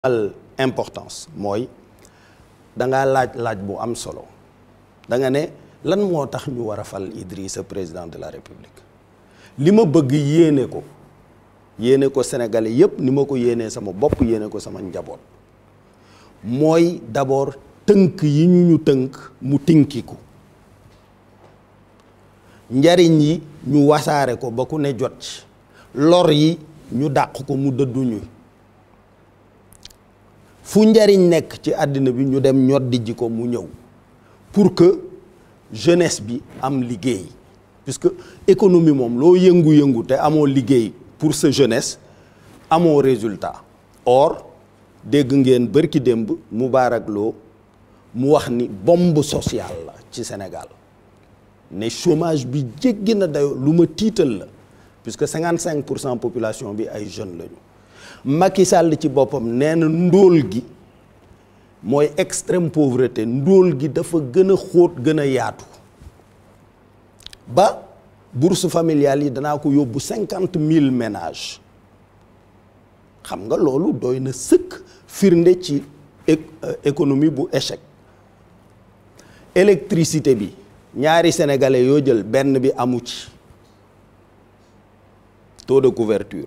al importance mooy da ngaa laaj laaj bu am solo da nga ne lan moo tax ñu war a fal Idrissa président de la République li ma bëgg yéene ko yéene ko Sénégalais yépp ni ma ko yéenee sama bopp yéene ko sama njaboot mooy d'abord tënk yi ñu ñu tënk mu tinkiku njariñ yi ñu wasaare ko ba ku ne jot ci lor yi ñu dàq ko mu dëdduñu fu njariñ nekk ci àddina bi ñu dem ñoddi ji ko mu ñëw pour que jeunesse bi am liggéey puisque économie moom loo yëngu-yëngu te amoo liggéey pour sa jeunesse amoo résultat or dégg ngeen bërki démb Moubarak Lo mu wax ni bombe sociale la ci Sénégal ne chômage bi jéggi na dayo lu ma tiital la puisque cinquante cinq pour cent population bi ay jeunes lañu Macky Sall ci boppam nee na ndóol gi mooy extrême pauvreté ndóol gi dafa gën a xóot gën a yaatu ba bourse familiale yi danaa ko yóbbu cinquante mille ménages xam nga loolu doy na sëkk firnde ci économie bu échec électricité bi ñaari sénégalais yoo jël benn bi amu ci taux de couverture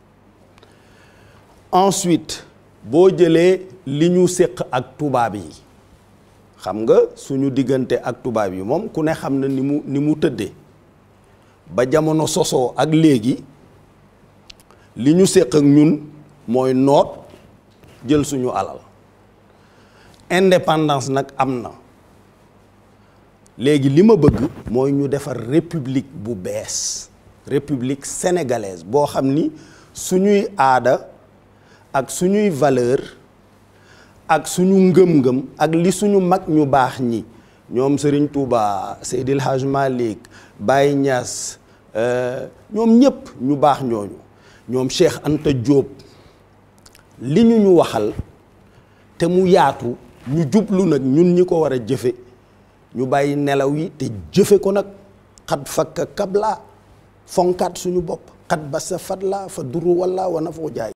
ensuite boo jëlee li ñu séq ak tubaab yi xam nga suñu diggante ak tubaab yi moom ku ne xam na ni mu ni mu tëddee ba jamono sosoo ak léegi li ñu séq ak ñun mooy noot jël suñu alal indépendance nag am na léegi li ma bëgg mooy ñu defar république bu bees république sénégalaise boo xam ni suñuy aada ak suñuy valeur ak suñu ngëm-ngëm ak li suñu mag ñu baax ñi ñoom Serigne Touba Seydil Hadj Malick Baye Niass ñoom ñëpp ñu baax ñooñu ñoom Cheikh Anta Diop li ñu ñu waxal te mu yaatu ñu jublu nag ñun ñi ko war a jëfe ñu bàyyi nelaw yi te jëfe ko nag xat fakka kabla fonkaat suñu bopp xat ba sa fat la fa duru walla wana foo jaay